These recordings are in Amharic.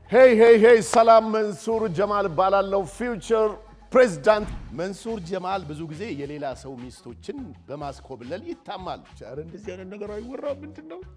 ሄይ ሄይ ሄይ፣ ሰላም መንሱር ጀማል እባላለሁ። ፊውቸር ፕሬዚዳንት መንሱር ጀማል ብዙ ጊዜ የሌላ ሰው ሚስቶችን በማስኮብለል ይታማል። ኧረ እንደዚህ አይነት ነገር አይወራም። ምንድን ነው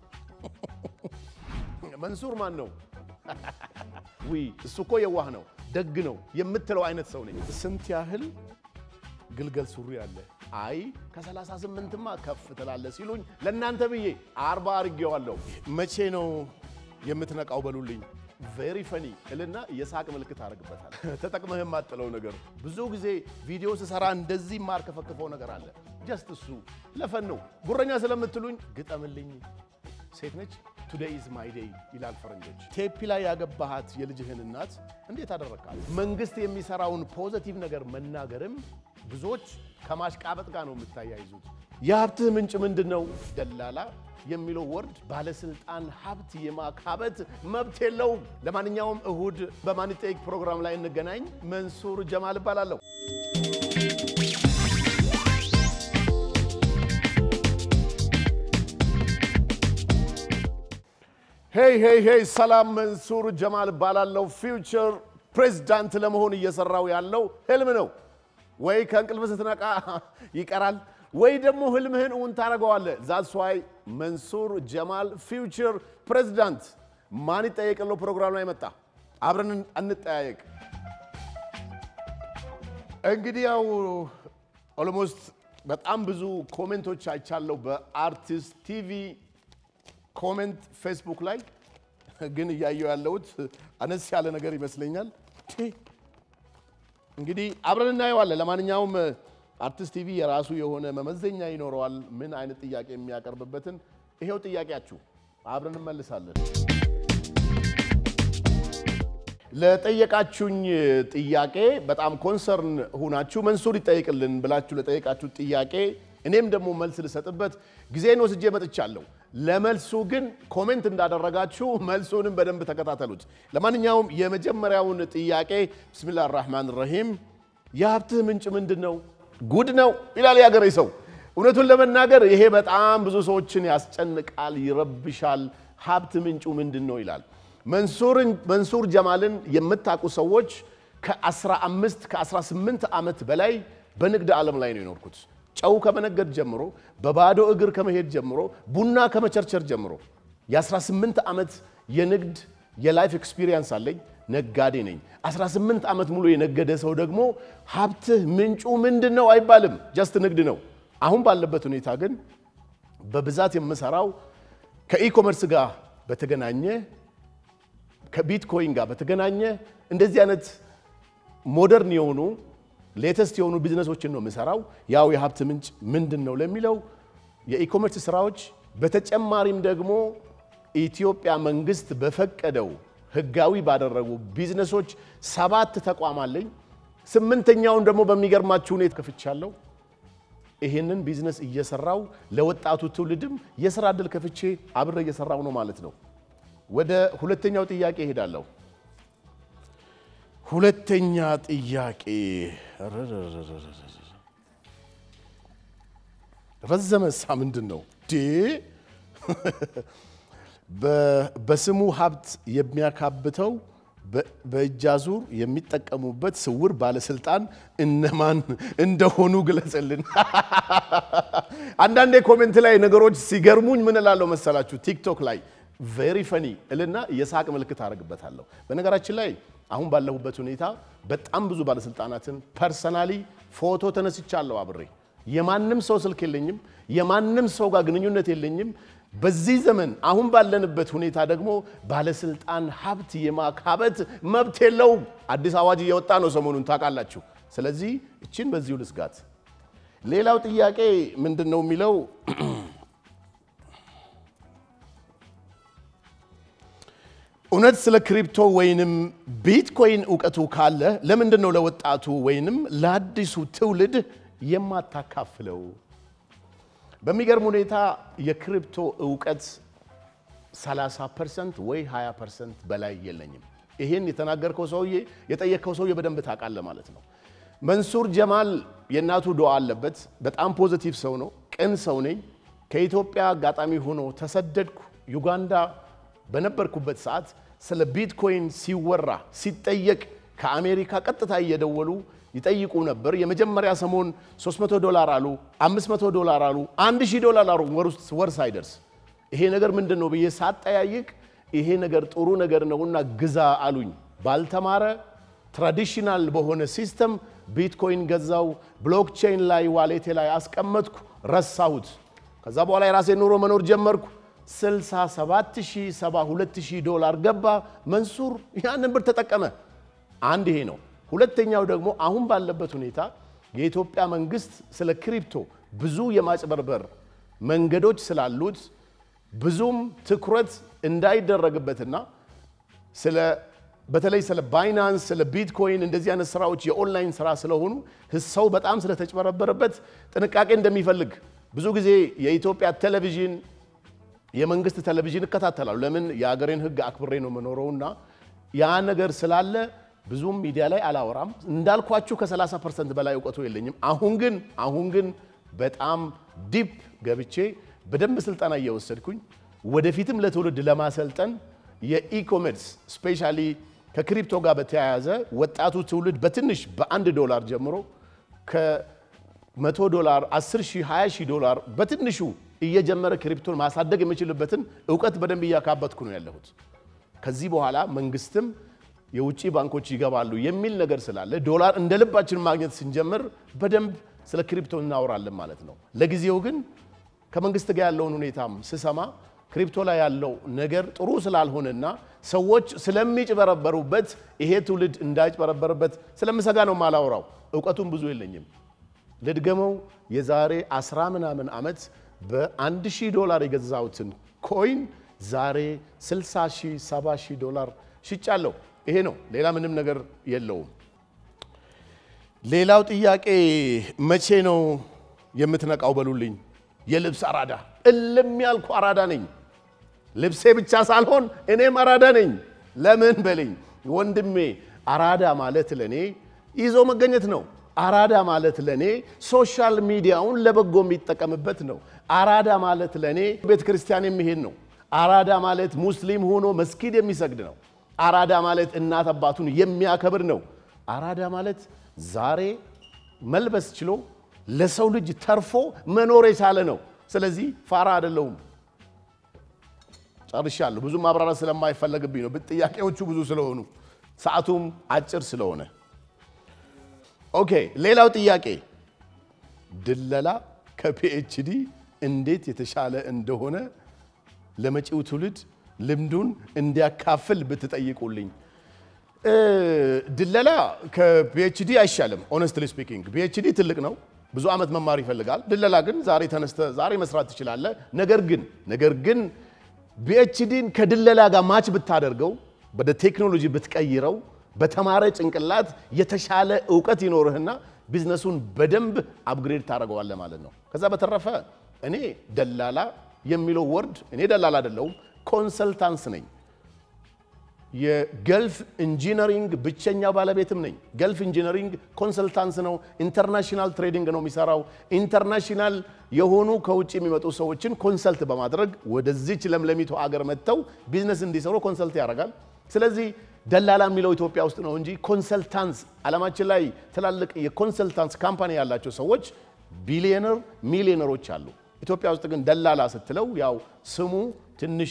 መንሱር ማን ነው? ውይ እሱ እኮ የዋህ ነው፣ ደግ ነው የምትለው አይነት ሰው ነኝ። ስንት ያህል ግልገል ሱሪ አለ? አይ ከ38ማ ከፍ ትላለ ሲሉኝ ለእናንተ ብዬ አርባ አርጌዋለሁ። መቼ ነው የምትነቃው በሉልኝ። ቬሪ ፈኒ እልና የሳቅ ምልክት አደርግበታል። ተጠቅመህ የማጥለው ነገር ብዙ ጊዜ ቪዲዮ ስሰራ እንደዚህ ማር ከፈክፈው ነገር አለ። ጀስት እሱ ለፈን ነው። ጉረኛ ስለምትሉኝ ግጠምልኝ። ሴት ነች። ቱዴይ ኢዝ ማይ ዴይ ይላል ፈረንጆች። ቴፒ ላይ ያገባሃት የልጅህን እናት እንዴት አደረግካት? መንግስት የሚሰራውን ፖዘቲቭ ነገር መናገርም ብዙዎች ከማሽቃበጥ ጋር ነው የምታያይዙት። የሀብትህ ምንጭ ምንድን ነው? ደላላ የሚለው ወርድ ባለስልጣን ሀብት የማካበት መብት የለውም። ለማንኛውም እሁድ በማን ይጠይቅ ፕሮግራም ላይ እንገናኝ። መንሱር ጀማል እባላለሁ። ሄይ ሄይ ሄይ፣ ሰላም መንሱር ጀማል እባላለሁ። ፊውቸር ፕሬዚዳንት ለመሆን እየሰራው ያለው ህልም ነው። ወይ ከእንቅልፍ ስትነቃ ይቀራል ወይ ደግሞ ህልምህን እውን ታደርገዋለህ። ዛትስ ዋይ መንሱር ጀማል ፊውቸር ፕሬዚዳንት ማን ይጠየቅለው ፕሮግራም ላይ መጣ። አብረን እንጠያየቅ። እንግዲህ ያው ኦልሞስት በጣም ብዙ ኮሜንቶች አይቻለሁ በአርቲስት ቲቪ ኮሜንት ፌስቡክ ላይ ግን እያየው ያለሁት አነስ ያለ ነገር ይመስለኛል። እንግዲህ አብረን እናየዋለን። ለማንኛውም አርቲስት ቲቪ የራሱ የሆነ መመዘኛ ይኖረዋል፣ ምን አይነት ጥያቄ የሚያቀርብበትን። ይሄው ጥያቄያችሁ፣ አብረን እንመልሳለን። ለጠየቃችሁኝ ጥያቄ በጣም ኮንሰርን ሁናችሁ መንሱር ይጠይቅልን ብላችሁ ለጠየቃችሁ ጥያቄ እኔም ደግሞ መልስ ልሰጥበት ጊዜን ወስጄ መጥቻለሁ። ለመልሱ ግን ኮሜንት እንዳደረጋችሁ መልሱንም በደንብ ተከታተሉት። ለማንኛውም የመጀመሪያውን ጥያቄ ብስሚላህ ራህማን ረሂም የሀብትህ ምንጭ ምንድን ነው? ጉድ ነው ይላል የሀገሬ ሰው። እውነቱን ለመናገር ይሄ በጣም ብዙ ሰዎችን ያስጨንቃል፣ ይረብሻል። ሀብት ምንጩ ምንድን ነው ይላል። መንሱር ጀማልን የምታውቁ ሰዎች ከ15 ከ18 ዓመት በላይ በንግድ ዓለም ላይ ነው የኖርኩት። ጨው ከመነገድ ጀምሮ በባዶ እግር ከመሄድ ጀምሮ ቡና ከመቸርቸር ጀምሮ የ18 ዓመት የንግድ የላይፍ ኤክስፒሪየንስ አለኝ። ነጋዴ ነኝ። 18 ዓመት ሙሉ የነገደ ሰው ደግሞ ሀብትህ ምንጩ ምንድን ነው አይባልም፣ ጀስት ንግድ ነው። አሁን ባለበት ሁኔታ ግን በብዛት የምሰራው ከኢኮመርስ ጋር በተገናኘ ከቢትኮይን ጋር በተገናኘ እንደዚህ አይነት ሞደርን የሆኑ ሌተስት የሆኑ ቢዝነሶችን ነው የምሰራው። ያው የሀብት ምንጭ ምንድን ነው ለሚለው የኢኮመርስ ስራዎች፣ በተጨማሪም ደግሞ ኢትዮጵያ መንግስት በፈቀደው ህጋዊ ባደረጉ ቢዝነሶች ሰባት ተቋም አለኝ። ስምንተኛውን ደግሞ በሚገርማችሁ ሁኔታ ከፍቻለሁ። ይህንን ቢዝነስ እየሰራው ለወጣቱ ትውልድም የስራ እድል ከፍቼ አብረ እየሰራው ነው ማለት ነው። ወደ ሁለተኛው ጥያቄ እሄዳለሁ። ሁለተኛ ጥያቄ ረዘመሳ ምንድን ነው ዴ በስሙ ሀብት የሚያካብተው በእጅ አዙር የሚጠቀሙበት ስውር ባለስልጣን እነማን እንደሆኑ ግለጽልን። አንዳንዴ ኮሜንት ላይ ነገሮች ሲገርሙኝ ምን እላለሁ መሰላችሁ? ቲክቶክ ላይ ቬሪ ፈኒ እልና የሳቅ ምልክት አደርግበታለሁ። በነገራችን ላይ አሁን ባለሁበት ሁኔታ በጣም ብዙ ባለስልጣናትን ፐርሰናሊ ፎቶ ተነስቻለሁ አብሬ። የማንም ሰው ስልክ የለኝም፣ የማንም ሰው ጋር ግንኙነት የለኝም። በዚህ ዘመን አሁን ባለንበት ሁኔታ ደግሞ ባለስልጣን ሀብት የማካበት መብት የለውም። አዲስ አዋጅ እየወጣ ነው ሰሞኑን ታውቃላችሁ። ስለዚህ እችን በዚሁ ልስጋት። ሌላው ጥያቄ ምንድን ነው የሚለው እውነት ስለ ክሪፕቶ ወይንም ቢትኮይን እውቀቱ ካለ ለምንድን ነው ለወጣቱ ወይንም ለአዲሱ ትውልድ የማታካፍለው? በሚገርም ሁኔታ የክሪፕቶ እውቀት 30 ፐርሰንት ወይ 20 ፐርሰንት በላይ የለኝም። ይህን የተናገርከው ሰውዬ የጠየቅከው ሰውዬ በደንብ ታውቃለህ ማለት ነው። መንሱር ጀማል የእናቱ ዱዓ አለበት። በጣም ፖዘቲቭ ሰው ነው። ቅን ሰው ነኝ። ከኢትዮጵያ አጋጣሚ ሆኖ ተሰደድኩ። ዩጋንዳ በነበርኩበት ሰዓት ስለ ቢትኮይን ሲወራ ሲጠየቅ ከአሜሪካ ቀጥታ እየደወሉ ይጠይቁ ነበር። የመጀመሪያ ሰሞን 300 ዶላር አሉ፣ 500 ዶላር አሉ፣ 1000 ዶላር አሉ። ወር ውስጥ ወር ሳይደርስ ይሄ ነገር ምንድን ነው ብዬ ሳጠያይቅ ይሄ ነገር ጥሩ ነገር ነውና ግዛ አሉኝ። ባልተማረ ትራዲሽናል በሆነ ሲስተም ቢትኮይን ገዛው። ብሎክቼን ላይ ዋሌቴ ላይ አስቀመጥኩ፣ ረሳሁት። ከዛ በኋላ የራሴ ኑሮ መኖር ጀመርኩ። 67000 ዶላር ገባ። መንሱር ያንን ብር ተጠቀመ። አንድ ይሄ ነው። ሁለተኛው ደግሞ አሁን ባለበት ሁኔታ የኢትዮጵያ መንግስት ስለ ክሪፕቶ ብዙ የማጭበርበር መንገዶች ስላሉት ብዙም ትኩረት እንዳይደረግበትና ስለ በተለይ ስለ ባይናንስ ስለ ቢትኮይን እንደዚህ አይነት ስራዎች የኦንላይን ስራ ስለሆኑ ሰው በጣም ስለተጭበረበረበት ጥንቃቄ እንደሚፈልግ ብዙ ጊዜ የኢትዮጵያ ቴሌቪዥን የመንግስት ቴሌቪዥን እከታተላሉ። ለምን የሀገሬን ሕግ አክብሬ ነው የምኖረውና ያ ነገር ስላለ ብዙም ሚዲያ ላይ አላወራም። እንዳልኳችሁ ከ30 ፐርሰንት በላይ እውቀቱ የለኝም። አሁን ግን አሁን ግን በጣም ዲፕ ገብቼ በደንብ ስልጠና እየወሰድኩኝ ወደፊትም ለትውልድ ለማሰልጠን የኢኮሜርስ ስፔሻሊ ከክሪፕቶ ጋር በተያያዘ ወጣቱ ትውልድ በትንሽ በአንድ ዶላር ጀምሮ ከ100 ዶላር 10 ሺህ 20 ሺህ ዶላር በትንሹ እየጀመረ ክሪፕቶን ማሳደግ የሚችልበትን እውቀት በደንብ እያካበትኩ ነው ያለሁት። ከዚህ በኋላ መንግስትም የውጭ ባንኮች ይገባሉ የሚል ነገር ስላለ ዶላር እንደ ልባችን ማግኘት ስንጀምር በደንብ ስለ ክሪፕቶ እናወራለን ማለት ነው። ለጊዜው ግን ከመንግስት ጋር ያለውን ሁኔታም ስሰማ ክሪፕቶ ላይ ያለው ነገር ጥሩ ስላልሆነና ሰዎች ስለሚጭበረበሩበት ይሄ ትውልድ እንዳይጭበረበርበት ስለምሰጋ ነው ማላወራው። እውቀቱም ብዙ የለኝም። ልድገመው፣ የዛሬ አስራ ምናምን ዓመት በአንድ ሺህ ዶላር የገዛሁትን ኮይን ዛሬ 60 ሺህ 70 ሺህ ዶላር ሽጫለሁ። ይሄ ነው፣ ሌላ ምንም ነገር የለውም። ሌላው ጥያቄ መቼ ነው የምትነቃው በሉልኝ። የልብስ አራዳ እልም ያልኩ አራዳ ነኝ። ልብሴ ብቻ ሳልሆን እኔም አራዳ ነኝ። ለምን በለኝ ወንድሜ፣ አራዳ ማለት ለኔ ይዞ መገኘት ነው። አራዳ ማለት ለኔ ሶሻል ሚዲያውን ለበጎ የሚጠቀምበት ነው። አራዳ ማለት ለኔ ቤተ ክርስቲያን የሚሄድ ነው። አራዳ ማለት ሙስሊም ሆኖ መስጊድ የሚሰግድ ነው። አራዳ ማለት እናት አባቱን የሚያከብር ነው። አራዳ ማለት ዛሬ መልበስ ችሎ ለሰው ልጅ ተርፎ መኖር የቻለ ነው። ስለዚህ ፋራ አይደለሁም። ጨርሻለሁ። ብዙ ማብራራት ስለማይፈለግብኝ ነው፣ ጥያቄዎቹ ብዙ ስለሆኑ ሰዓቱም አጭር ስለሆነ። ኦኬ፣ ሌላው ጥያቄ ድለላ ከፒኤችዲ እንዴት የተሻለ እንደሆነ ለመጪው ትውልድ ልምዱን እንዲያካፍል ብትጠይቁልኝ። ድለላ ከፒኤችዲ አይሻልም። ኦነስትሊ ስፒኪንግ ፒኤችዲ ትልቅ ነው፣ ብዙ ዓመት መማር ይፈልጋል። ድለላ ግን ዛሬ ተነስተ ዛሬ መስራት ትችላለህ። ነገር ግን ነገር ግን ፒኤችዲን ከድለላ ጋር ማች ብታደርገው፣ ወደ ቴክኖሎጂ ብትቀይረው፣ በተማረ ጭንቅላት የተሻለ እውቀት ይኖርህና ቢዝነሱን በደንብ አፕግሬድ ታደርገዋለህ ማለት ነው። ከዛ በተረፈ እኔ ደላላ የሚለው ወርድ እኔ ደላላ አይደለሁም፣ ኮንሰልታንስ ነኝ። የገልፍ ኢንጂነሪንግ ብቸኛ ባለቤትም ነኝ። ገልፍ ኢንጂነሪንግ ኮንሰልታንስ ነው። ኢንተርናሽናል ትሬዲንግ ነው የሚሰራው። ኢንተርናሽናል የሆኑ ከውጭ የሚመጡ ሰዎችን ኮንሰልት በማድረግ ወደዚች ለምለሚቱ አገር መጥተው ቢዝነስ እንዲሰሩ ኮንሰልት ያደርጋል። ስለዚህ ደላላ የሚለው ኢትዮጵያ ውስጥ ነው እንጂ ኮንሰልታንስ ዓለማችን ላይ ትላልቅ የኮንሰልታንስ ካምፓኒ ያላቸው ሰዎች ቢሊዮነር ሚሊዮነሮች አሉ። ኢትዮጵያ ውስጥ ግን ደላላ ስትለው ያው ስሙ ትንሽ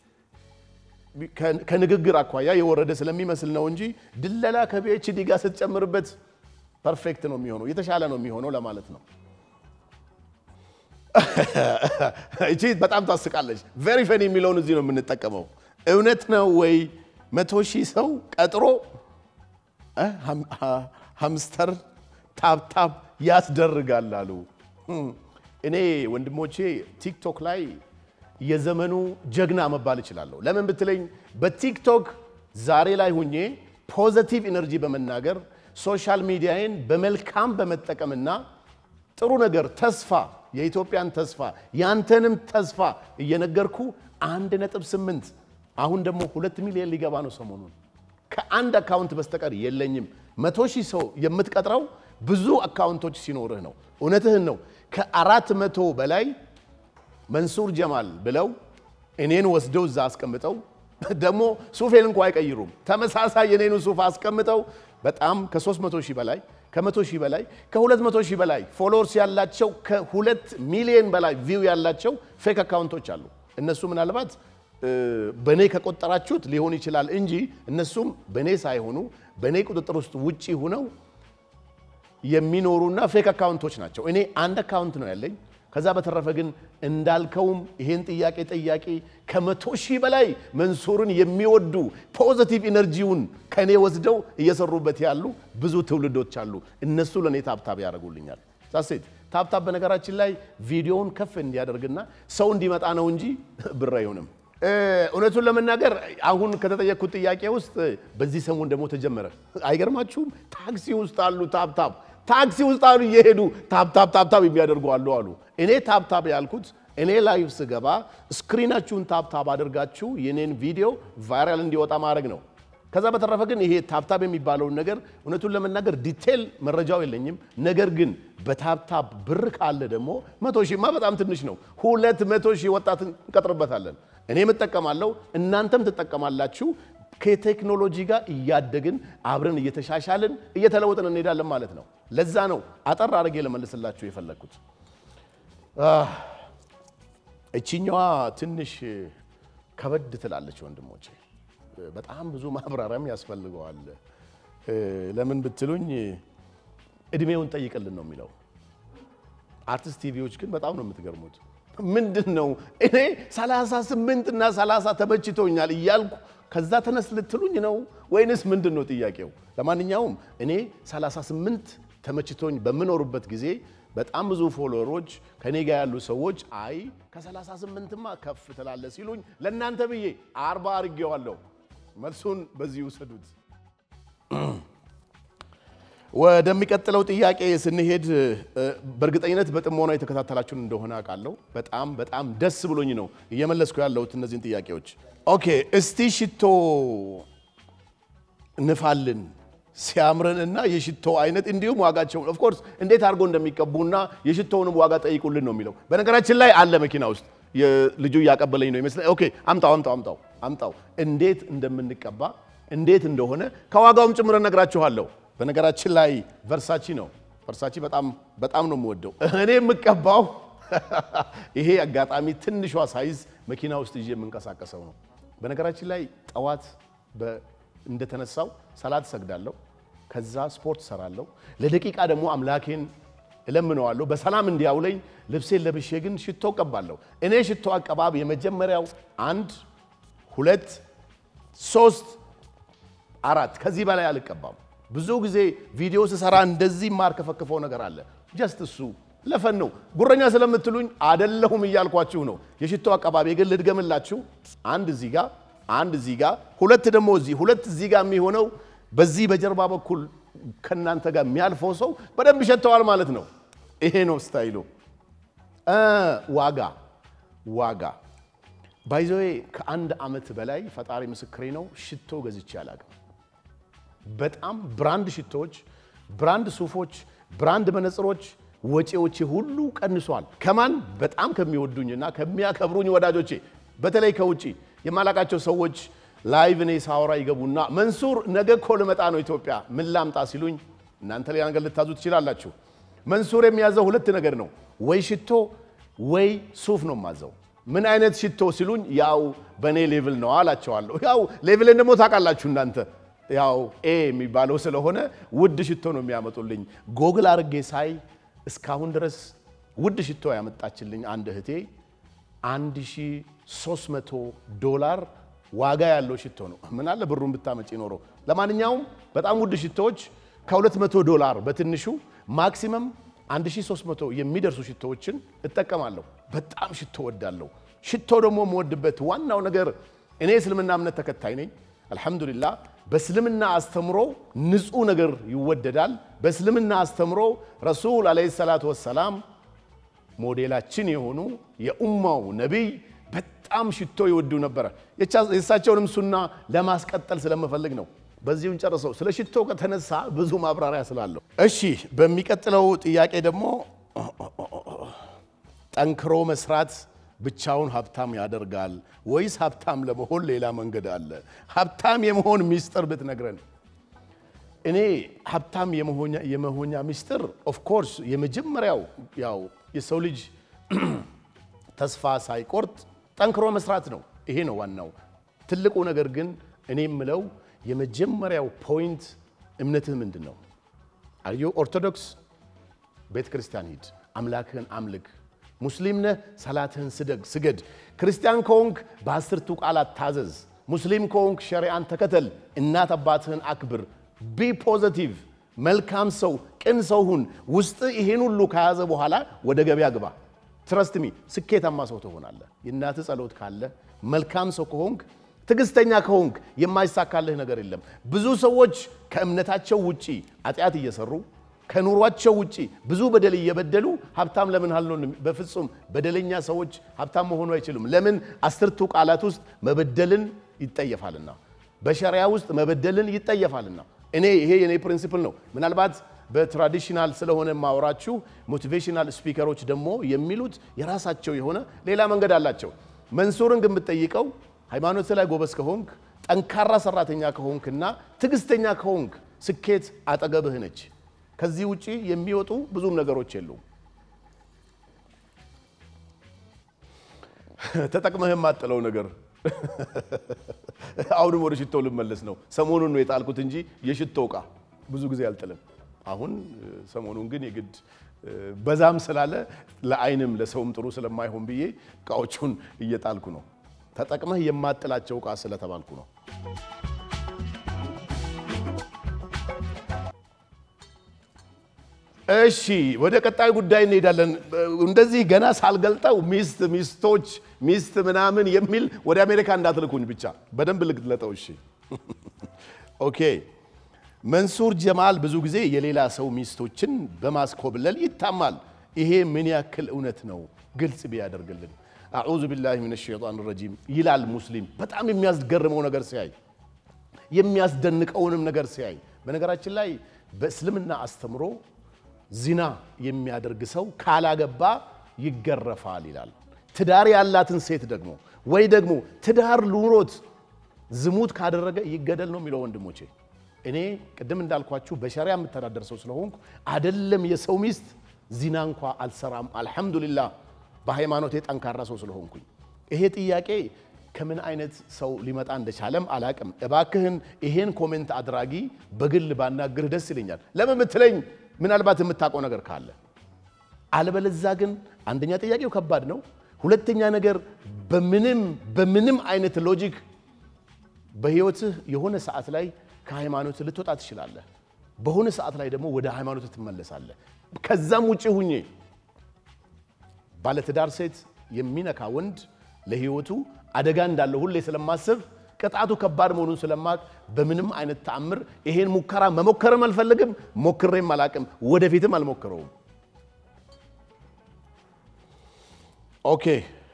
ከንግግር አኳያ የወረደ ስለሚመስል ነው እንጂ ድለላ ከፒኤችዲ ጋር ስትጨምርበት ፐርፌክት ነው የሚሆነው፣ የተሻለ ነው የሚሆነው ለማለት ነው። እቺ በጣም ታስቃለች። ቬሪ ፈኒ የሚለውን እዚህ ነው የምንጠቀመው። እውነት ነው ወይ መቶ ሺህ ሰው ቀጥሮ ሃምስተር ታብታብ ያስደርጋል አሉ። እኔ ወንድሞቼ ቲክቶክ ላይ የዘመኑ ጀግና መባል እችላለሁ። ለምን ብትለኝ በቲክቶክ ዛሬ ላይ ሁኜ ፖዘቲቭ ኢነርጂ በመናገር ሶሻል ሚዲያዬን በመልካም በመጠቀምና ጥሩ ነገር ተስፋ፣ የኢትዮጵያን ተስፋ ያንተንም ተስፋ እየነገርኩ አንድ ነጥብ ስምንት አሁን ደግሞ ሁለት ሚሊዮን ሊገባ ነው ሰሞኑን ከአንድ አካውንት በስተቀር የለኝም። መቶ ሺህ ሰው የምትቀጥረው ብዙ አካውንቶች ሲኖርህ ነው። እውነትህን ነው። ከአራት መቶ በላይ መንሱር ጀማል ብለው እኔን ወስደው እዛ አስቀምጠው ደግሞ ሱፌን እንኳ አይቀይሩም። ተመሳሳይ የኔኑ ሱፍ አስቀምጠው በጣም ከ300 ሺህ በላይ ከ100 ሺህ በላይ ከ200 ሺህ በላይ ፎሎወርስ ያላቸው ከሁለት ሚሊዮን በላይ ቪው ያላቸው ፌክ አካውንቶች አሉ። እነሱ ምናልባት በእኔ ከቆጠራችሁት ሊሆን ይችላል እንጂ እነሱም በእኔ ሳይሆኑ በእኔ ቁጥጥር ውስጥ ውጪ ሁነው የሚኖሩና ፌክ አካውንቶች ናቸው። እኔ አንድ አካውንት ነው ያለኝ። ከዛ በተረፈ ግን እንዳልከውም ይሄን ጥያቄ ጠያቂ ከመቶ ሺህ በላይ መንሱርን የሚወዱ ፖዘቲቭ ኢነርጂውን ከእኔ ወስደው እየሰሩበት ያሉ ብዙ ትውልዶች አሉ። እነሱ ለእኔ ታብታብ ያደርጉልኛል። ዛሴት ታብታብ በነገራችን ላይ ቪዲዮውን ከፍ እንዲያደርግና ሰው እንዲመጣ ነው እንጂ ብር አይሆንም። እውነቱን ለመናገር አሁን ከተጠየቅኩት ጥያቄ ውስጥ በዚህ ሰሞን ደግሞ ተጀመረ። አይገርማችሁም? ታክሲ ውስጥ አሉ ታብታብ ታክሲ ውስጥ አሉ እየሄዱ ታብታብ ታብታብ የሚያደርጉ አሉ አሉ። እኔ ታብታብ ያልኩት እኔ ላይቭ ስገባ ስክሪናችሁን ታብታብ አድርጋችሁ የኔን ቪዲዮ ቫይራል እንዲወጣ ማድረግ ነው። ከዛ በተረፈ ግን ይሄ ታብታብ የሚባለውን ነገር እውነቱን ለመናገር ዲቴል መረጃው የለኝም። ነገር ግን በታብታብ ብር ካለ ደግሞ መቶ ሺህማ በጣም ትንሽ ነው። ሁለት መቶ ሺህ ወጣት እንቀጥርበታለን። እኔም እጠቀማለሁ፣ እናንተም ትጠቀማላችሁ። ከቴክኖሎጂ ጋር እያደግን አብረን እየተሻሻልን እየተለወጥን እንሄዳለን ማለት ነው። ለዛ ነው አጠር አድርጌ ለመልስላችሁ የፈለግኩት። እቺኛዋ ትንሽ ከበድ ትላለች ወንድሞቼ፣ በጣም ብዙ ማብራሪያም ያስፈልገዋል። ለምን ብትሉኝ እድሜውን ጠይቅልን ነው የሚለው። አርቲስት ቲቪዎች ግን በጣም ነው የምትገርሙት። ምንድን ነው እኔ 38 እና 30 ተመችቶኛል እያልኩ ከዛ ተነስ ልትሉኝ ነው ወይንስ ምንድን ነው ጥያቄው? ለማንኛውም እኔ 38 ተመችቶኝ በምኖርበት ጊዜ በጣም ብዙ ፎሎወሮች ከኔ ጋር ያሉ ሰዎች አይ ከ38ማ ከፍ ትላለ ሲሉኝ ለእናንተ ብዬ አርባ አድርጌዋለሁ። መልሱን በዚህ ውሰዱት። ወደሚቀጥለው ጥያቄ ስንሄድ በእርግጠኝነት በጥሞና የተከታተላችሁን እንደሆነ አውቃለሁ። በጣም በጣም ደስ ብሎኝ ነው እየመለስኩ ያለሁት እነዚህን ጥያቄዎች። ኦኬ እስቲ ሽቶ ንፋልን ሲያምረን እና የሽቶ አይነት እንዲሁም ዋጋቸውን ኦፍኮርስ እንዴት አድርጎ እንደሚቀቡና የሽቶውንም ዋጋ ጠይቁልን ነው የሚለው። በነገራችን ላይ አለ መኪና ውስጥ ልጁ እያቀበለኝ ነው ይመስላል። ኦኬ አምጣው አምጣው አምጣው አምጣው እንዴት እንደምንቀባ እንዴት እንደሆነ ከዋጋውም ጭምር እነግራችኋለሁ። በነገራችን ላይ ቨርሳቺ ነው ቨርሳቺ በጣም በጣም ነው የምወደው እኔ የምቀባው ይሄ አጋጣሚ ትንሿ ሳይዝ መኪና ውስጥ ይዤ የምንቀሳቀሰው ነው። በነገራችን ላይ ጠዋት እንደተነሳው ሰላት ሰግዳለሁ። ከዛ ስፖርት ሰራለሁ። ለደቂቃ ደግሞ አምላኬን እለምነዋለሁ በሰላም እንዲያውለኝ። ልብሴን ለብሼ ግን ሽቶ እቀባለሁ። እኔ ሽቶ አቀባብ የመጀመሪያው አንድ ሁለት ሶስት አራት ከዚህ በላይ አልቀባም። ብዙ ጊዜ ቪዲዮ ስሰራ እንደዚህ ማርከፈክፈው ነገር አለ። ጀስት እሱ ለፈን ነው። ጉረኛ ስለምትሉኝ አደለሁም እያልኳችሁ ነው። የሽቶ አቀባቢ ግን ልድገምላችሁ። አንድ እዚህ ጋር አንድ እዚህ ጋር ሁለት ደግሞ እዚህ ሁለት እዚህ ጋር የሚሆነው በዚህ በጀርባ በኩል ከእናንተ ጋር የሚያልፈው ሰው በደንብ ይሸተዋል ማለት ነው። ይሄ ነው ስታይሉ። ዋጋ ዋጋ ባይዘዌ ከአንድ ዓመት በላይ ፈጣሪ ምስክሬ ነው ሽቶ ገዝቼ አላውቅም። በጣም ብራንድ ሽቶዎች፣ ብራንድ ሱፎች፣ ብራንድ መነጽሮች ወጪዎቼ ሁሉ ቀንሷል። ከማን በጣም ከሚወዱኝና ከሚያከብሩኝ ወዳጆቼ በተለይ ከውጭ የማላቃቸው ሰዎች ላይቭ እኔ ሳወራ ይገቡና መንሱር ነገ እኮ ልመጣ ነው ኢትዮጵያ ምን ላምጣ ሲሉኝ፣ እናንተ ሌላ ነገር ልታዙ ትችላላችሁ። መንሱር የሚያዘው ሁለት ነገር ነው፣ ወይ ሽቶ ወይ ሱፍ ነው የማዘው። ምን አይነት ሽቶ ሲሉኝ፣ ያው በእኔ ሌቭል ነው አላቸዋለሁ። ያው ሌቭልን ደግሞ ታውቃላችሁ እናንተ ያው ኤ የሚባለው ስለሆነ ውድ ሽቶ ነው የሚያመጡልኝ። ጎግል አርጌ ሳይ እስካሁን ድረስ ውድ ሽቶ ያመጣችልኝ አንድ እህቴ 1300 ዶላር ዋጋ ያለው ሽቶ ነው። ምን አለ ብሩን ብታመጪ ኖሮ። ለማንኛውም በጣም ውድ ሽቶዎች ከ200 ዶላር በትንሹ ማክሲመም 1300 የሚደርሱ ሽቶዎችን እጠቀማለሁ። በጣም ሽቶ ወዳለሁ። ሽቶ ደግሞ የምወድበት ዋናው ነገር እኔ እስልምና እምነት ተከታይ ነኝ። አልሐምዱሊላህ በእስልምና አስተምሮ ንጹህ ነገር ይወደዳል። በእስልምና አስተምሮ ረሱል ዓለይሂ ሰላቱ ወሰላም ሞዴላችን የሆኑ የኡማው ነቢይ በጣም ሽቶ ይወዱ ነበረ። የእሳቸውንም ሱና ለማስቀጠል ስለምፈልግ ነው። በዚሁን ጨርሰው ስለ ሽቶ ከተነሳ ብዙ ማብራሪያ ስላለሁ፣ እሺ በሚቀጥለው ጥያቄ ደግሞ ጠንክሮ መስራት ብቻውን ሀብታም ያደርጋል ወይስ ሀብታም ለመሆን ሌላ መንገድ አለ? ሀብታም የመሆን ሚስጥር ብትነግረን። እኔ ሀብታም የመሆኛ ሚስጥር ኦፍኮርስ የመጀመሪያው ያው የሰው ልጅ ተስፋ ሳይቆርጥ ጠንክሮ መስራት ነው። ይሄ ነው ዋናው ትልቁ ነገር። ግን እኔ የምለው የመጀመሪያው ፖይንት እምነትህ ምንድን ነው? አርዮ ኦርቶዶክስ ቤተ ክርስቲያን ሂድ፣ አምላክህን አምልክ። ሙስሊም ነህ፣ ሰላትህን ስደግ ስገድ። ክርስቲያን ከሆንክ በአስርቱ ቃላት ታዘዝ። ሙስሊም ከሆንክ ሸሪዓን ተከተል። እናት አባትህን አክብር። ቢ ፖዘቲቭ፣ መልካም ሰው፣ ቅን ሰው ሁን። ውስጥ ይሄን ሁሉ ከያዘ በኋላ ወደ ገበያ ግባ። ትረስት ሚ ስኬታማ ሰው ትሆናለህ። የእናትህ ጸሎት ካለ መልካም ሰው ከሆንክ ትዕግስተኛ ከሆንክ የማይሳካልህ ነገር የለም። ብዙ ሰዎች ከእምነታቸው ውጪ ኃጢአት እየሰሩ ከኑሯቸው ውጪ ብዙ በደል እየበደሉ ሀብታም ለምን አልሆንም? በፍጹም በደለኛ ሰዎች ሀብታም መሆኑ አይችሉም። ለምን? አስርቱ ቃላት ውስጥ መበደልን ይጠየፋልና፣ በሸሪያ ውስጥ መበደልን ይጠየፋልና። እኔ ይሄ የኔ ፕሪንሲፕል ነው። ምናልባት በትራዲሽናል ስለሆነ ማወራችሁ ሞቲቬሽናል ስፒከሮች ደግሞ የሚሉት የራሳቸው የሆነ ሌላ መንገድ አላቸው። መንሱርን ግን ብትጠይቀው ሃይማኖት ላይ ጎበዝ ከሆንክ ጠንካራ ሰራተኛ ከሆንክና ትዕግስተኛ ከሆንክ ስኬት አጠገብህ ነች። ከዚህ ውጪ የሚወጡ ብዙም ነገሮች የሉም። ተጠቅመህ የማጥለው ነገር አሁንም ወደ ሽቶ ልመለስ ነው። ሰሞኑን ነው የጣልኩት እንጂ የሽቶ እቃ ብዙ ጊዜ አልጥልም። አሁን ሰሞኑን ግን የግድ በዛም ስላለ ለዓይንም ለሰውም ጥሩ ስለማይሆን ብዬ እቃዎቹን እየጣልኩ ነው። ተጠቅመህ የማጥላቸው እቃ ስለተባልኩ ነው። እሺ ወደ ቀጣዩ ጉዳይ እንሄዳለን። እንደዚህ ገና ሳልገልጠው ሚስት ሚስቶች ሚስት ምናምን የሚል ወደ አሜሪካ እንዳትልኩኝ ብቻ በደንብ ልግለጠው። እሺ ኦኬ። መንሱር ጀማል ብዙ ጊዜ የሌላ ሰው ሚስቶችን በማስኮብለል ይታማል። ይሄ ምን ያክል እውነት ነው? ግልጽ ቢያደርግልን። አዑዙ ቢላሂ ሚነ ሸይጣን ረጂም ይላል ሙስሊም። በጣም የሚያስገርመው ነገር ሲያይ የሚያስደንቀውንም ነገር ሲያይ በነገራችን ላይ በእስልምና አስተምሮ ዚና የሚያደርግ ሰው ካላገባ ይገረፋል ይላል። ትዳር ያላትን ሴት ደግሞ ወይ ደግሞ ትዳር ኑሮት ዝሙት ካደረገ ይገደል ነው የሚለው። ወንድሞቼ እኔ ቅድም እንዳልኳችሁ በሸሪያ የምተዳደር ሰው ስለሆንኩ አደለም የሰው ሚስት ዚና እንኳ አልሰራም። አልሐምዱሊላህ በሃይማኖቴ ጠንካራ ሰው ስለሆንኩኝ። ይሄ ጥያቄ ከምን አይነት ሰው ሊመጣ እንደቻለም አላቅም። እባክህን ይሄን ኮሜንት አድራጊ በግል ባናግርህ ደስ ይለኛል። ለምን ምትለኝ ምናልባት የምታውቀው ነገር ካለ አለበለዛ ግን አንደኛ ጥያቄው ከባድ ነው። ሁለተኛ ነገር በምንም በምንም አይነት ሎጂክ በህይወትህ የሆነ ሰዓት ላይ ከሃይማኖት ልትወጣ ትችላለህ። በሆነ ሰዓት ላይ ደግሞ ወደ ሃይማኖት ትመለሳለህ። ከዛም ውጭ ሁኜ ባለትዳር ሴት የሚነካ ወንድ ለህይወቱ አደጋ እንዳለው ሁሌ ስለማስብ ቅጣቱ ከባድ መሆኑን ስለማቅ በምንም አይነት ተአምር ይሄን ሙከራ መሞከርም አልፈልግም፣ ሞክሬም አላቅም፣ ወደፊትም አልሞክረውም። ኦኬ።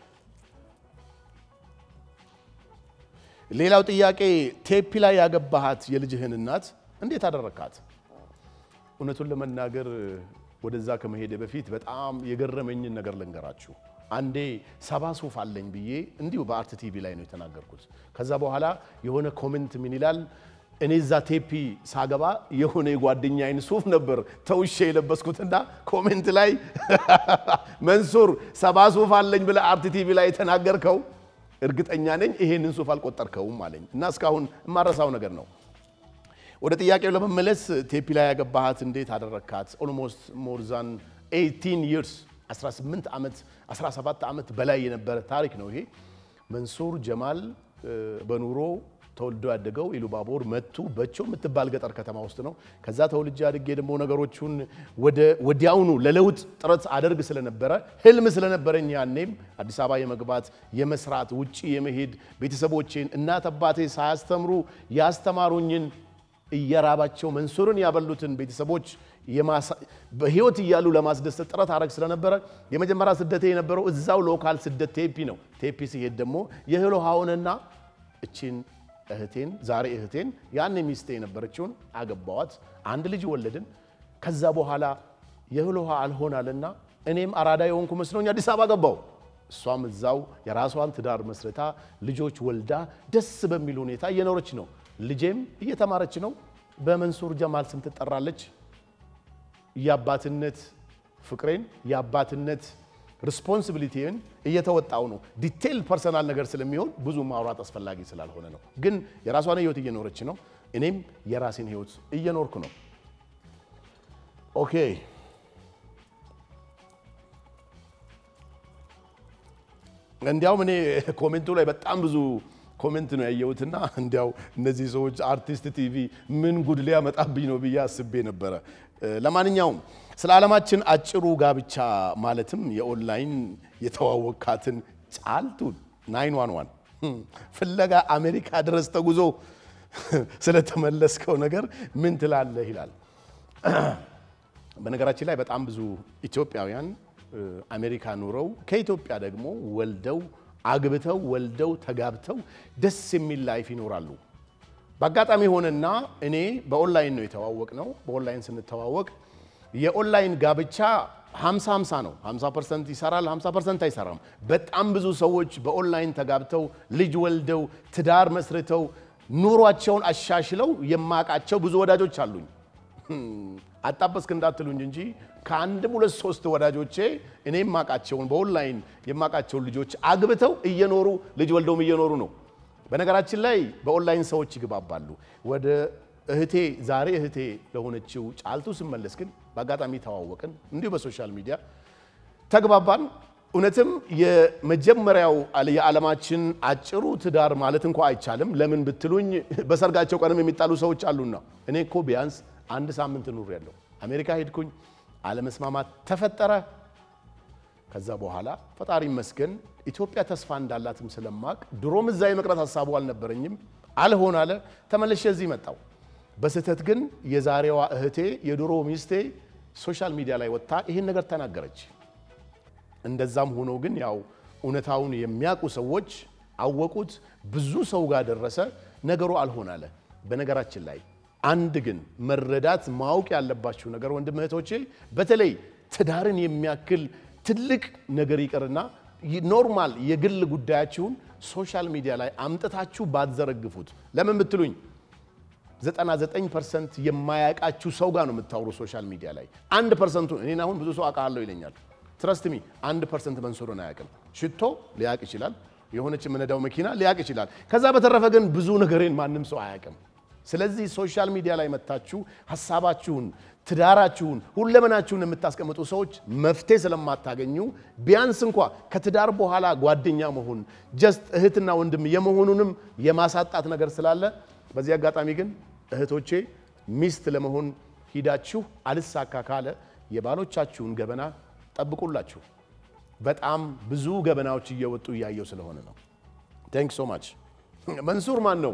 ሌላው ጥያቄ ቴፒ ላይ ያገባሃት የልጅህን እናት እንዴት አደረካት? እውነቱን ለመናገር ወደዛ ከመሄደ በፊት በጣም የገረመኝን ነገር ልንገራችሁ። አንዴ ሰባ ሱፍ አለኝ ብዬ እንዲሁ በአርት ቲቪ ላይ ነው የተናገርኩት። ከዛ በኋላ የሆነ ኮሜንት ምን ይላል፣ እኔ እዛ ቴፒ ሳገባ የሆነ የጓደኛዬን ሱፍ ነበር ተውሼ የለበስኩትና ኮሜንት ላይ መንሱር ሰባ ሱፍ አለኝ ብለህ አርት ቲቪ ላይ የተናገርከው እርግጠኛ ነኝ ይሄንን ሱፍ አልቆጠርከውም አለኝ እና እስካሁን የማረሳው ነገር ነው። ወደ ጥያቄው ለመመለስ ቴፒ ላይ ያገባሃት እንዴት አደረካት? ኦልሞስት ሞር ዛን 18 ይርስ 18 ዓመት 17 ዓመት በላይ የነበረ ታሪክ ነው ይሄ። መንሱር ጀማል በኑሮ ተወልዶ ያደገው ኢሉባቦር መቱ በቾ የምትባል ገጠር ከተማ ውስጥ ነው። ከዛ ተወልጄ አድጌ ደግሞ ነገሮቹን ወዲያውኑ ለለውጥ ጥረት አደርግ ስለነበረ ህልም ስለነበረኝ ያኔም አዲስ አበባ የመግባት የመስራት ውጪ የመሄድ ቤተሰቦቼን እናት አባቴ ሳያስተምሩ ያስተማሩኝን እየራባቸው መንሱርን ያበሉትን ቤተሰቦች በህይወት እያሉ ለማስደሰት ጥረት አረግ ስለነበረ የመጀመሪያ ስደቴ የነበረው እዛው ሎካል ስደት ቴፒ ነው። ቴፒ ሲሄድ ደግሞ የህል ውሃውንና እቺን እህቴን ዛሬ እህቴን ያን ሚስቴ የነበረችውን አገባዋት። አንድ ልጅ ወለድን። ከዛ በኋላ የእህል ውሃ አልሆናልና እኔም አራዳ የሆንኩ መስሎኝ አዲስ አበባ ገባው። እሷም እዛው የራሷን ትዳር መስርታ ልጆች ወልዳ ደስ በሚል ሁኔታ እየኖረች ነው። ልጄም እየተማረች ነው። በመንሱር ጀማል ስም ትጠራለች። የአባትነት ፍቅሬን የአባትነት ሪስፖንሲቢሊቲን እየተወጣው ነው። ዲቴይል ፐርሰናል ነገር ስለሚሆን ብዙ ማውራት አስፈላጊ ስላልሆነ ነው። ግን የራሷን ህይወት እየኖረች ነው። እኔም የራሴን ህይወት እየኖርኩ ነው። ኦኬ እንዲያውም እኔ ኮሜንቱ ላይ በጣም ብዙ ኮሜንት ነው ያየሁትና እንዲያው እነዚህ ሰዎች አርቲስት ቲቪ ምን ጉድ ሊያመጣብኝ ነው ብዬ አስቤ ነበረ። ለማንኛውም ስለ ዓለማችን አጭሩ ጋብቻ ማለትም የኦንላይን የተዋወቃትን ጫልቱን ናይን ዋን ዋን ፍለጋ አሜሪካ ድረስ ተጉዞ ስለተመለስከው ነገር ምን ትላለህ ይላል። በነገራችን ላይ በጣም ብዙ ኢትዮጵያውያን አሜሪካ ኑረው ከኢትዮጵያ ደግሞ ወልደው አግብተው ወልደው ተጋብተው ደስ የሚል ላይፍ ይኖራሉ። በአጋጣሚ ሆነና እኔ በኦንላይን ነው የተዋወቅ ነው። በኦንላይን ስንተዋወቅ የኦንላይን ጋብቻ 50 50 ነው። 50 ፐርሰንት ይሰራል፣ 50 ፐርሰንት አይሰራም። በጣም ብዙ ሰዎች በኦንላይን ተጋብተው ልጅ ወልደው ትዳር መስርተው ኑሯቸውን አሻሽለው የማውቃቸው ብዙ ወዳጆች አሉኝ። አጣበስክ እንዳትሉኝ እንጂ ከአንድም ሁለት ሶስት ወዳጆቼ እኔ የማውቃቸውን በኦንላይን የማውቃቸውን ልጆች አግብተው እየኖሩ ልጅ ወልደውም እየኖሩ ነው። በነገራችን ላይ በኦንላይን ሰዎች ይግባባሉ። ወደ እህቴ ዛሬ እህቴ ለሆነችው ጫልቱ ስመለስ ግን በአጋጣሚ ተዋወቅን፣ እንዲሁ በሶሻል ሚዲያ ተግባባን። እውነትም የመጀመሪያው የዓለማችን አጭሩ ትዳር ማለት እንኳ አይቻልም። ለምን ብትሉኝ በሰርጋቸው ቀንም የሚጣሉ ሰዎች አሉና፣ እኔ እኮ ቢያንስ አንድ ሳምንት ኑር ያለው አሜሪካ ሄድኩኝ። አለመስማማት ተፈጠረ። ከዛ በኋላ ፈጣሪ ይመስገን ኢትዮጵያ ተስፋ እንዳላትም ስለማቅ ድሮም እዛ የመቅረት ሀሳቡ አልነበረኝም። አልሆን አለ ተመልሼ እዚህ መጣው። በስህተት ግን የዛሬዋ እህቴ የድሮ ሚስቴ ሶሻል ሚዲያ ላይ ወጥታ ይህን ነገር ተናገረች። እንደዛም ሆኖ ግን ያው እውነታውን የሚያውቁ ሰዎች አወቁት፣ ብዙ ሰው ጋር ደረሰ። ነገሩ አልሆን አለ። በነገራችን ላይ አንድ ግን መረዳት ማወቅ ያለባችሁ ነገር ወንድም እህቶቼ፣ በተለይ ትዳርን የሚያክል ትልቅ ነገር ይቅርና ኖርማል የግል ጉዳያችሁን ሶሻል ሚዲያ ላይ አምጥታችሁ ባትዘረግፉት። ለምን ብትሉኝ 99 ፐርሰንት የማያውቃችሁ ሰው ጋር ነው የምታወሩ ሶሻል ሚዲያ ላይ። አንድ ፐርሰንቱ እኔን አሁን ብዙ ሰው አውቃለሁ ይለኛል። ትረስት ሚ አንድ ፐርሰንት መንሱርን አያውቅም። ሽቶ ሊያውቅ ይችላል። የሆነች የምነዳው መኪና ሊያውቅ ይችላል። ከዛ በተረፈ ግን ብዙ ነገሬን ማንም ሰው አያውቅም። ስለዚህ ሶሻል ሚዲያ ላይ መታችሁ ሀሳባችሁን፣ ትዳራችሁን፣ ሁለመናችሁን የምታስቀምጡ ሰዎች መፍትሄ ስለማታገኙ ቢያንስ እንኳ ከትዳር በኋላ ጓደኛ መሆን ጀስት እህትና ወንድም የመሆኑንም የማሳጣት ነገር ስላለ በዚህ አጋጣሚ ግን እህቶቼ ሚስት ለመሆን ሂዳችሁ አልሳካ ካለ የባሎቻችሁን ገበና ጠብቁላችሁ። በጣም ብዙ ገበናዎች እየወጡ እያየው ስለሆነ ነው። ቴንክ ሶ ማች። መንሱር ማን ነው?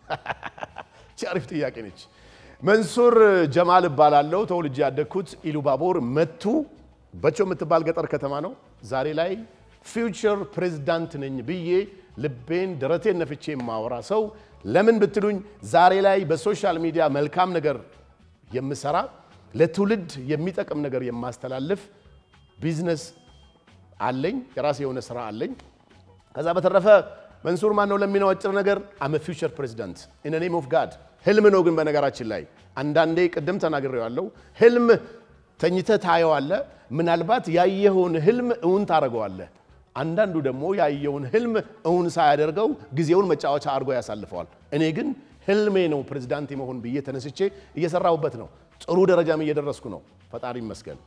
አሪፍ ጥያቄ ነች። መንሱር ጀማል እባላለሁ። ተወልጄ ያደግኩት ኢሉባቦር መቱ በቾ የምትባል ገጠር ከተማ ነው። ዛሬ ላይ ፊውቸር ፕሬዝዳንት ነኝ ብዬ ልቤን ደረቴን ነፍቼ የማወራ ሰው ለምን ብትሉኝ ዛሬ ላይ በሶሻል ሚዲያ መልካም ነገር የምሰራ ለትውልድ የሚጠቅም ነገር የማስተላልፍ ቢዝነስ አለኝ። የራሴ የሆነ ስራ አለኝ። ከዛ በተረፈ መንሱር ማን ነው ለሚለው አጭር ነገር አመ ፊውቸር ፕሬዚዳንት ኢን ኔም ኦፍ ጋድ። ህልም ነው ግን በነገራችን ላይ አንዳንዴ ቅድም ተናግሬዋለሁ። ህልም ተኝተህ ታየዋለህ። ምናልባት ያየኸውን ህልም እውን ታደርገዋለህ። አንዳንዱ ደግሞ ያየውን ህልም እውን ሳያደርገው ጊዜውን መጫወቻ አድርጎ ያሳልፈዋል። እኔ ግን ህልሜ ነው ፕሬዚዳንት የመሆን ብዬ ተነስቼ እየሰራሁበት ነው። ጥሩ ደረጃም እየደረስኩ ነው። ፈጣሪ ይመስገን።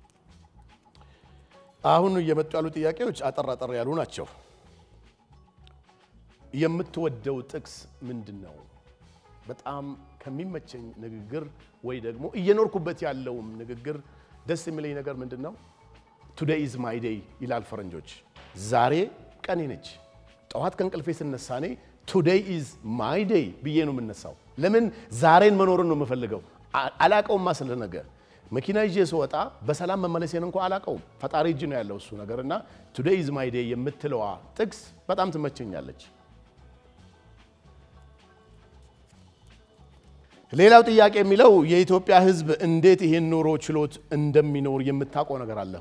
አሁን እየመጡ ያሉ ጥያቄዎች አጠር አጠር ያሉ ናቸው። የምትወደው ጥቅስ ምንድን ነው? በጣም ከሚመቸኝ ንግግር ወይ ደግሞ እየኖርኩበት ያለውም ንግግር ደስ የሚለኝ ነገር ምንድን ነው? ቱዴይ ኢዝ ማይ ዴይ ይላል ፈረንጆች። ዛሬ ቀኔ ነች። ጠዋት ከእንቅልፌ ስነሳ እኔ ቱዴይ ኢዝ ማይ ዴይ ብዬ ነው የምነሳው። ለምን ዛሬን መኖርን ነው የምፈልገው። አላቀውማ ስለ ነገ መኪና ይዤ ስወጣ በሰላም መመለሴን እንኳ አላቀውም። ፈጣሪ እጅ ነው ያለው እሱ ነገር እና ቱዴይ ኢዝ ማይ ዴይ የምትለዋ ጥቅስ በጣም ትመቸኛለች። ሌላው ጥያቄ የሚለው የኢትዮጵያ ሕዝብ እንዴት ይሄን ኑሮ ችሎት እንደሚኖር የምታውቀው ነገር አለህ ወይ?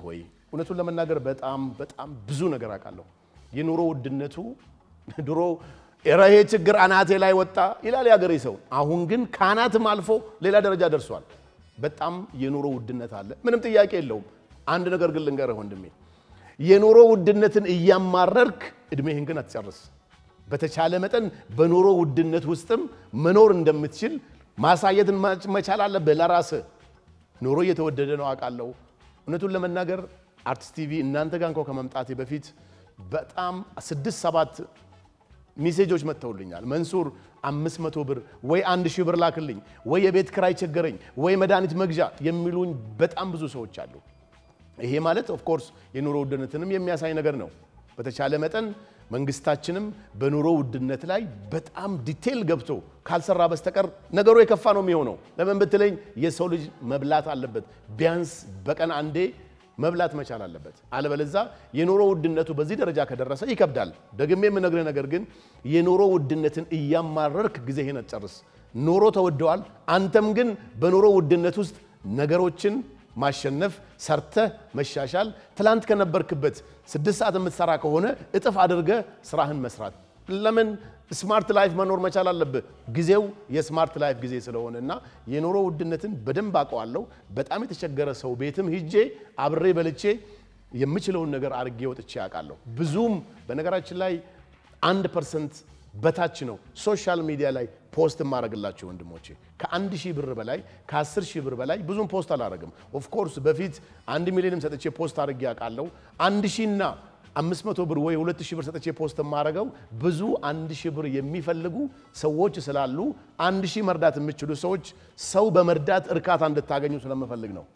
እውነቱን ለመናገር በጣም በጣም ብዙ ነገር አውቃለሁ። የኑሮ ውድነቱ ድሮ ኧረ ይሄ ችግር አናቴ ላይ ወጣ ይላል የሀገሬ ሰው። አሁን ግን ከአናትም አልፎ ሌላ ደረጃ ደርሷል። በጣም የኑሮ ውድነት አለ፣ ምንም ጥያቄ የለውም። አንድ ነገር ግን ልንገርህ ወንድሜ፣ የኑሮ ውድነትን እያማረርክ እድሜህን ግን አትጨርስ። በተቻለ መጠን በኑሮ ውድነት ውስጥም መኖር እንደምትችል ማሳየትን መቻል አለብህ ለራስህ። ኑሮ እየተወደደ ነው አውቃለሁ። እውነቱን ለመናገር አርቲስት ቲቪ እናንተ ጋር እንኳ ከመምጣቴ በፊት በጣም ስድስት ሰባት ሜሴጆች መጥተውልኛል። መንሱር አምስት መቶ ብር ወይ አንድ ሺህ ብር ላክልኝ ወይ የቤት ክራይ ቸገረኝ ወይ መድኃኒት መግዣ የሚሉኝ በጣም ብዙ ሰዎች አሉ። ይሄ ማለት ኦፍኮርስ የኑሮ ውድነትንም የሚያሳይ ነገር ነው። በተቻለ መጠን መንግስታችንም በኑሮ ውድነት ላይ በጣም ዲቴል ገብቶ ካልሰራ በስተቀር ነገሩ የከፋ ነው የሚሆነው። ለምን ብትለኝ የሰው ልጅ መብላት አለበት። ቢያንስ በቀን አንዴ መብላት መቻል አለበት። አለበለዛ የኑሮ ውድነቱ በዚህ ደረጃ ከደረሰ ይከብዳል። ደግሜ የምነግርህ ነገር ግን የኑሮ ውድነትን እያማረርክ ጊዜህን አትጨርስ። ኑሮ ተወደዋል። አንተም ግን በኑሮ ውድነት ውስጥ ነገሮችን ማሸነፍ፣ ሰርተህ መሻሻል፣ ትላንት ከነበርክበት ስድስት ሰዓት የምትሰራ ከሆነ እጥፍ አድርገህ ስራህን መስራት። ለምን ስማርት ላይፍ መኖር መቻል አለብህ። ጊዜው የስማርት ላይፍ ጊዜ ስለሆነ እና የኑሮ ውድነትን በደንብ አውቀዋለሁ። በጣም የተቸገረ ሰው ቤትም ሂጄ አብሬ በልቼ የምችለውን ነገር አድርጌ ወጥቼ ያውቃለሁ። ብዙም በነገራችን ላይ አንድ ፐርሰንት በታች ነው ሶሻል ሚዲያ ላይ ፖስት የማደርግላቸው ወንድሞቼ። ከአንድ ሺህ ብር በላይ ከአስር ሺህ ብር በላይ ብዙም ፖስት አላደርግም። ኦፍኮርስ በፊት አንድ ሚሊዮንም ሰጥቼ ፖስት አድርጌ ያውቃለሁ። አንድ ሺህና አምስት መቶ ብር ወይ ሁለት ሺህ ብር ሰጥቼ ፖስት የማደርገው ብዙ አንድ ሺህ ብር የሚፈልጉ ሰዎች ስላሉ አንድ ሺህ መርዳት የምችሉ ሰዎች ሰው በመርዳት እርካታ እንድታገኙ ስለምፈልግ ነው።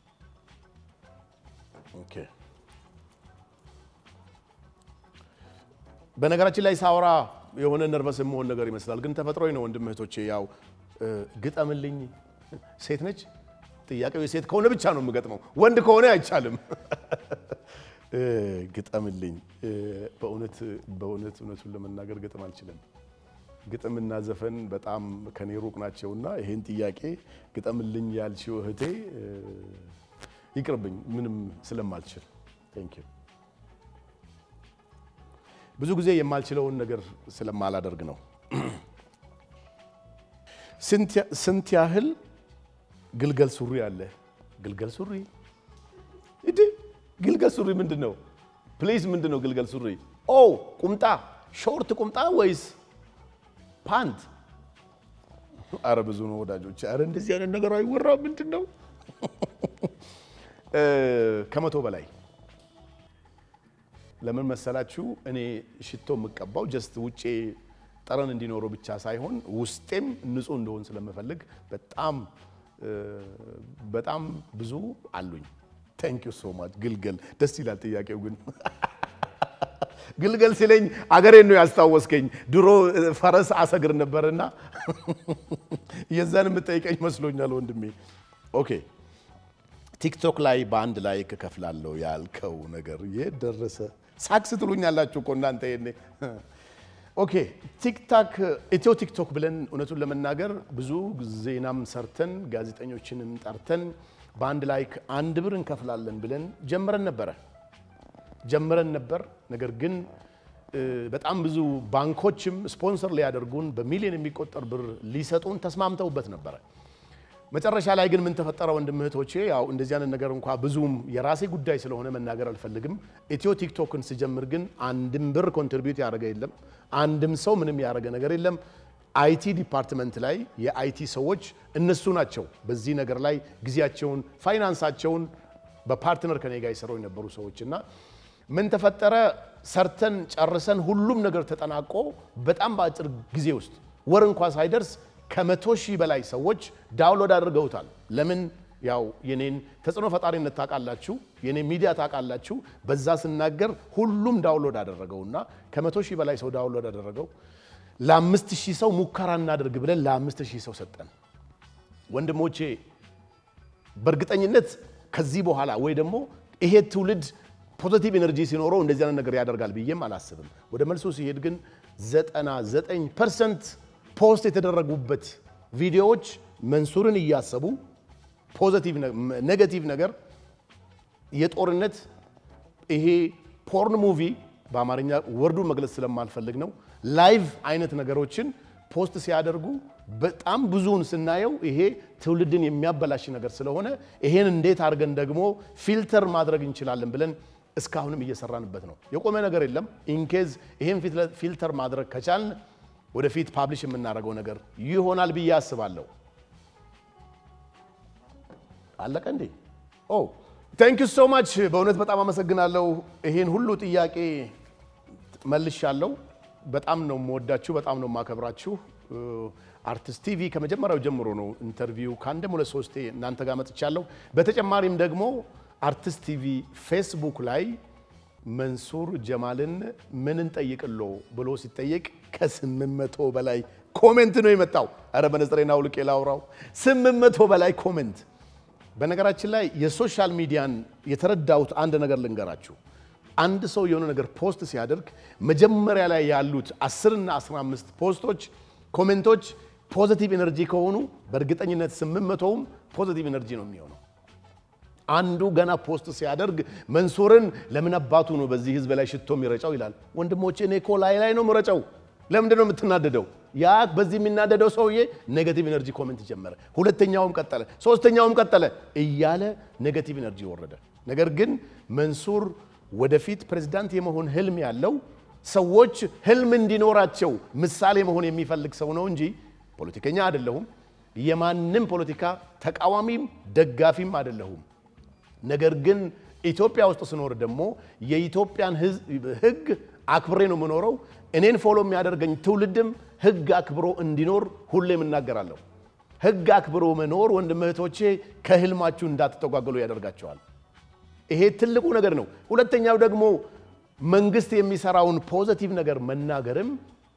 ኦኬ በነገራችን ላይ ሳውራ የሆነ ነርቨስ የመሆን ነገር ይመስላል፣ ግን ተፈጥሮኝ ነው። ወንድም እህቶቼ፣ ያው ግጠምልኝ። ሴት ነች ጥያቄው የሴት ከሆነ ብቻ ነው የምገጥመው፣ ወንድ ከሆነ አይቻልም። ግጠምልኝ። በእውነት በእውነት እውነቱን ለመናገር ግጥም አልችልም። ግጥምና ዘፈን በጣም ከኔ ሩቅ ናቸውና ይሄን ጥያቄ ግጠምልኝ ያልሽው እህቴ ይቅርብኝ፣ ምንም ስለማልችል ቴንክ ዩ ብዙ ጊዜ የማልችለውን ነገር ስለማላደርግ ነው። ስንት ያህል ግልገል ሱሪ አለ? ግልገል ሱሪ እድ ግልገል ሱሪ ምንድን ነው? ፕሊዝ ምንድን ነው ግልገል ሱሪ? ኦ ቁምጣ፣ ሾርት ቁምጣ ወይስ ፓንት? አረ ብዙ ነው ወዳጆች። አረ እንደዚህ አይነት ነገር አይወራም። ምንድን ነው ከመቶ በላይ ለምን መሰላችሁ? እኔ ሽቶ የምቀባው ጀስት ውጬ ጠረን እንዲኖረው ብቻ ሳይሆን ውስጤም ንጹህ እንደሆን ስለምፈልግ በጣም በጣም ብዙ አሉኝ። ታንክ ዩ ሶ ማች። ግልገል ደስ ይላል ጥያቄው ግን ግልገል ሲለኝ አገሬን ነው ያስታወስከኝ። ድሮ ፈረስ አሰግር ነበርና የዛን የምጠይቀኝ መስሎኛል ወንድሜ። ኦኬ ቲክቶክ ላይ በአንድ ላይ እከፍላለሁ ያልከው ነገር የት ደረሰ? ሳክስ ትሉኛላችሁ እኮ እናንተ ይሄኔ። ኦኬ ቲክታክ ኢትዮ ቲክቶክ ብለን እውነቱን ለመናገር ብዙ ዜናም ሰርተን ጋዜጠኞችንም ጠርተን በአንድ ላይ አንድ ብር እንከፍላለን ብለን ጀምረን ነበረ ጀምረን ነበር። ነገር ግን በጣም ብዙ ባንኮችም ስፖንሰር ሊያደርጉን በሚሊዮን የሚቆጠር ብር ሊሰጡን ተስማምተውበት ነበረ። መጨረሻ ላይ ግን ምን ተፈጠረ ወንድም እህቶቼ? ያው እንደዚህ አይነት ነገር እንኳ ብዙም የራሴ ጉዳይ ስለሆነ መናገር አልፈልግም። ኢትዮ ቲክቶክን ስጀምር ግን አንድም ብር ኮንትሪቢዩት ያደረገ የለም። አንድም ሰው ምንም ያደረገ ነገር የለም። አይቲ ዲፓርትመንት ላይ የአይቲ ሰዎች እነሱ ናቸው በዚህ ነገር ላይ ጊዜያቸውን፣ ፋይናንሳቸውን በፓርትነር ከኔ ጋር የሰሩ የነበሩ ሰዎች እና ምን ተፈጠረ? ሰርተን ጨርሰን ሁሉም ነገር ተጠናቆ በጣም በአጭር ጊዜ ውስጥ ወር እንኳ ሳይደርስ ከመቶ ሺህ በላይ ሰዎች ዳውንሎድ አድርገውታል። ለምን ያው የኔን ተጽዕኖ ፈጣሪነት ታውቃላችሁ፣ የኔን ሚዲያ ታውቃላችሁ። በዛ ስናገር ሁሉም ዳውንሎድ አደረገውና ከመቶ ሺህ በላይ ሰው ዳውንሎድ አደረገው። ለአምስት ሺህ ሰው ሙከራ እናደርግ ብለን ለአምስት ሺህ ሰው ሰጠን። ወንድሞቼ በእርግጠኝነት ከዚህ በኋላ ወይ ደግሞ ይሄ ትውልድ ፖዚቲቭ ኤነርጂ ሲኖረው እንደዚህ አይነት ነገር ያደርጋል ብዬም አላስብም። ወደ መልሶ ሲሄድ ግን 99 ፐርሰንት ፖስት የተደረጉበት ቪዲዮዎች መንሱርን እያሰቡ ፖዚቲቭ ኔጋቲቭ ነገር የጦርነት ይሄ ፖርን ሙቪ በአማርኛ ወርዱን መግለጽ ስለማልፈልግ ነው። ላይቭ አይነት ነገሮችን ፖስት ሲያደርጉ በጣም ብዙውን ስናየው ይሄ ትውልድን የሚያበላሽ ነገር ስለሆነ ይሄን እንዴት አድርገን ደግሞ ፊልተር ማድረግ እንችላለን ብለን እስካሁንም እየሰራንበት ነው። የቆመ ነገር የለም። ኢንኬዝ ይሄን ፊልተር ማድረግ ከቻልን ወደፊት ፓብሊሽ የምናደርገው ነገር ይሆናል ብዬ አስባለሁ። አለቀ እንዴ? ኦ ታንክ ዩ ሶ ማች። በእውነት በጣም አመሰግናለሁ። ይሄን ሁሉ ጥያቄ መልሻለሁ። በጣም ነው የምወዳችሁ፣ በጣም ነው የማከብራችሁ። አርቲስት ቲቪ ከመጀመሪያው ጀምሮ ነው ኢንተርቪው ከአንድም ሁለት ሶስቴ እናንተ ጋር መጥቻለሁ። በተጨማሪም ደግሞ አርቲስት ቲቪ ፌስቡክ ላይ መንሱር ጀማልን ምን እንጠይቅሎ ብሎ ሲጠየቅ ከስምንት መቶ በላይ ኮሜንት ነው የመጣው። ኧረ በነጽሬና ውልቄ ላውራው ስምንት መቶ በላይ ኮሜንት። በነገራችን ላይ የሶሻል ሚዲያን የተረዳሁት አንድ ነገር ልንገራችሁ። አንድ ሰው የሆነ ነገር ፖስት ሲያደርግ መጀመሪያ ላይ ያሉት 10 እና 15 ፖስቶች ኮሜንቶች ፖዚቲቭ ኤነርጂ ከሆኑ በእርግጠኝነት 800ውም ፖዚቲቭ ኤነርጂ ነው የሚሆነው። አንዱ ገና ፖስት ሲያደርግ መንሱርን ለምን አባቱ ነው በዚህ ህዝብ ላይ ሽቶ የሚረጨው ይላል። ወንድሞቼ እኔ እኮ ላይ ላይ ነው ምረጨው። ለምንድን ነው የምትናደደው? ያ በዚህ የሚናደደው ሰውዬ ኔጋቲቭ ኤነርጂ ኮሜንት ጀመረ። ሁለተኛውም ቀጠለ፣ ሶስተኛውም ቀጠለ እያለ ኔጋቲቭ ኤነርጂ ወረደ። ነገር ግን መንሱር ወደፊት ፕሬዝዳንት የመሆን ህልም ያለው ሰዎች ህልም እንዲኖራቸው ምሳሌ መሆን የሚፈልግ ሰው ነው እንጂ ፖለቲከኛ አይደለሁም። የማንም ፖለቲካ ተቃዋሚም ደጋፊም አይደለሁም። ነገር ግን ኢትዮጵያ ውስጥ ስኖር ደግሞ የኢትዮጵያን ህግ አክብሬ ነው የምኖረው። እኔን ፎሎ የሚያደርገኝ ትውልድም ህግ አክብሮ እንዲኖር ሁሌም እናገራለሁ። ህግ አክብሮ መኖር ወንድም እህቶቼ ከህልማችሁ እንዳትተጓገሉ ያደርጋቸዋል። ይሄ ትልቁ ነገር ነው። ሁለተኛው ደግሞ መንግስት የሚሰራውን ፖዘቲቭ ነገር መናገርም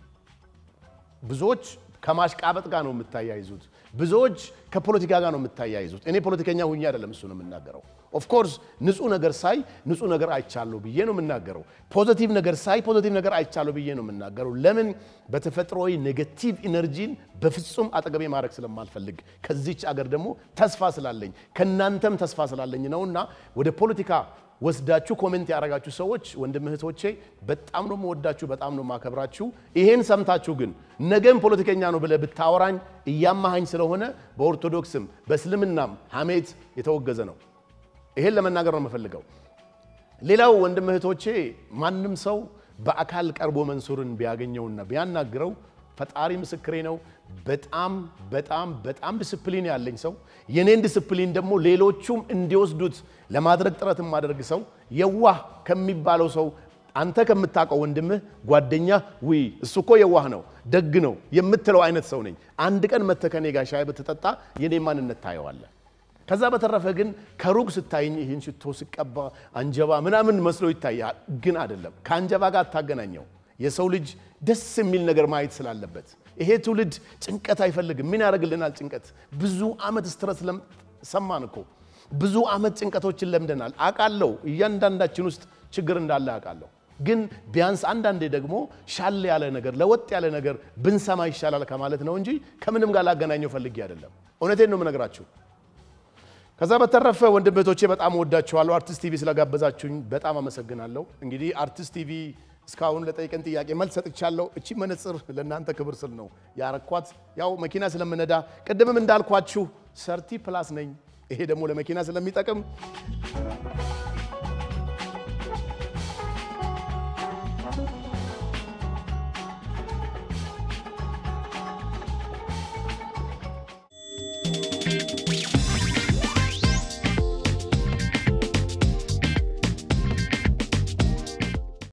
ብዙዎች ከማሽቃበጥ ጋር ነው የምታያይዙት። ብዙዎች ከፖለቲካ ጋር ነው የምታያይዙት። እኔ ፖለቲከኛ ሁኜ አይደለም እሱ ነው የምናገረው። ኦፍኮርስ ንጹህ ነገር ሳይ ንጹህ ነገር አይቻለሁ ብዬ ነው የምናገረው። ፖዘቲቭ ነገር ሳይ ፖዘቲቭ ነገር አይቻለሁ ብዬ ነው የምናገረው። ለምን? በተፈጥሮዊ ኔጌቲቭ ኢነርጂን በፍጹም አጠገቤ ማድረግ ስለማልፈልግ ከዚች አገር ደግሞ ተስፋ ስላለኝ ከእናንተም ተስፋ ስላለኝ ነውና ወደ ፖለቲካ ወስዳችሁ ኮሜንት ያደረጋችሁ ሰዎች ወንድም እህቶቼ በጣም ነው የምወዳችሁ፣ በጣም ነው የማከብራችሁ። ይሄን ሰምታችሁ ግን ነገም ፖለቲከኛ ነው ብለህ ብታወራኝ እያማሃኝ ስለሆነ በኦርቶዶክስም በእስልምናም ሐሜት የተወገዘ ነው። ይሄን ለመናገር ነው የምፈልገው። ሌላው ወንድም እህቶቼ ማንም ሰው በአካል ቀርቦ መንሱርን ቢያገኘውና ቢያናግረው ፈጣሪ ምስክሬ ነው። በጣም በጣም በጣም ዲስፕሊን ያለኝ ሰው የኔን ዲስፕሊን ደግሞ ሌሎቹም እንዲወስዱት ለማድረግ ጥረት የማደርግ ሰው የዋህ ከሚባለው ሰው አንተ ከምታውቀው ወንድምህ ጓደኛ ውይ እሱ እኮ የዋህ ነው ደግ ነው የምትለው አይነት ሰው ነኝ። አንድ ቀን መተህ ከኔ ጋር ሻይ ብትጠጣ የኔ ማንነት ታየዋለህ። ከዛ በተረፈ ግን ከሩቅ ስታይኝ ይህን ሽቶ ስቀባ አንጀባ ምናምን መስሎ ይታያል፣ ግን አይደለም። ከአንጀባ ጋር አታገናኘው። የሰው ልጅ ደስ የሚል ነገር ማየት ስላለበት ይሄ ትውልድ ጭንቀት አይፈልግም። ምን ያደርግልናል ጭንቀት? ብዙ ዓመት ስትረስ ሰማን እኮ ብዙ ዓመት ጭንቀቶችን ለምደናል። አውቃለሁ፣ እያንዳንዳችን ውስጥ ችግር እንዳለ አውቃለሁ። ግን ቢያንስ አንዳንዴ ደግሞ ሻል ያለ ነገር ለወጥ ያለ ነገር ብንሰማ ይሻላል ከማለት ነው እንጂ ከምንም ጋር ላገናኘው ፈልጌ አይደለም። እውነቴን ነው የምነግራችሁ። ከዛ በተረፈ ወንድም እህቶቼ በጣም ወዳችኋለሁ። አርቲስት ቲቪ ስለጋበዛችሁኝ በጣም አመሰግናለሁ። እንግዲህ አርቲስት ቲቪ እስካሁን ለጠይቀን ጥያቄ መልስ ሰጥቻለሁ። እቺ መነጽር ለእናንተ ክብር ስል ነው ያረኳት። ያው መኪና ስለምነዳ ቅድምም እንዳልኳችሁ ሰርቲ ፕላስ ነኝ። ይሄ ደግሞ ለመኪና ስለሚጠቅም